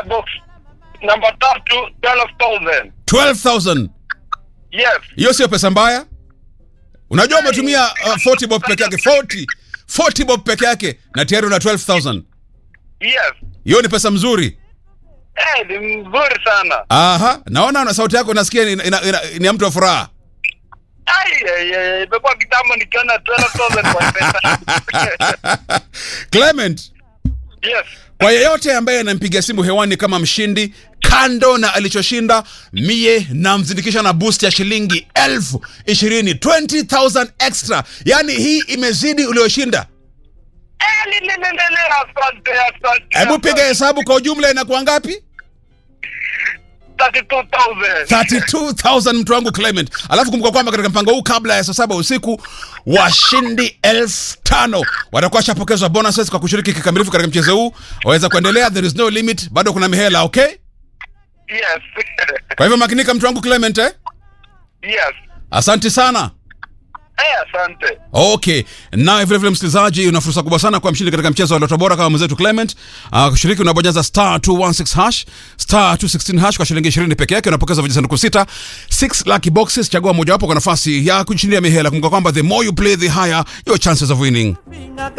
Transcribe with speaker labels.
Speaker 1: box number tatu 12000
Speaker 2: 12000
Speaker 1: yes
Speaker 2: hiyo sio pesa mbaya unajua umetumia uh, 40 bob peke yake 40 40 bob peke yake na tayari una 12000
Speaker 1: yes
Speaker 2: hiyo ni pesa mzuri
Speaker 1: eh ni mzuri sana
Speaker 2: aha naona na sauti yako nasikia ni, ina, ina, ni ya mtu wa furaha
Speaker 1: ai ai, ai, imekuwa kitambo nikiona 12000 kwa pesa
Speaker 2: clement
Speaker 1: yes
Speaker 2: kwa yeyote ambaye anampiga simu hewani kama mshindi kando na alichoshinda mie namzindikisha na boost ya shilingi elfu ishirini 20000 extra yaani hii imezidi ulioshinda
Speaker 1: eh li- li- li- li- li, asante asante
Speaker 2: hebu piga hesabu kwa ujumla inakuwa ngapi
Speaker 1: 32000
Speaker 2: 32000 mtu wangu clement alafu kumbuka kwamba katika mpango huu kabla ya saa saba usiku washindi elfu tano watakuwa washapokezwa bonuses kwa kushiriki kikamilifu katika mchezo huu waweza kuendelea there is no limit bado kuna mihela okay
Speaker 1: yes
Speaker 2: kwa hivyo makinika mtu wangu clement eh?
Speaker 1: yes
Speaker 2: asante sana
Speaker 1: eh asante
Speaker 2: okay naye vilevile msikilizaji una fursa kubwa sana kuwa mshindi katika mchezo wa loto bora kama mwenzetu clement uh, kushiriki unabonyeza star 216 hash star 216 hash kwa shilingi 20 peke yake unapokeza vijisanduku sita 6 lucky boxes chagua mojawapo kwa nafasi ya kushindia mihela kumbuka kwamba the more you play the higher your chances of winning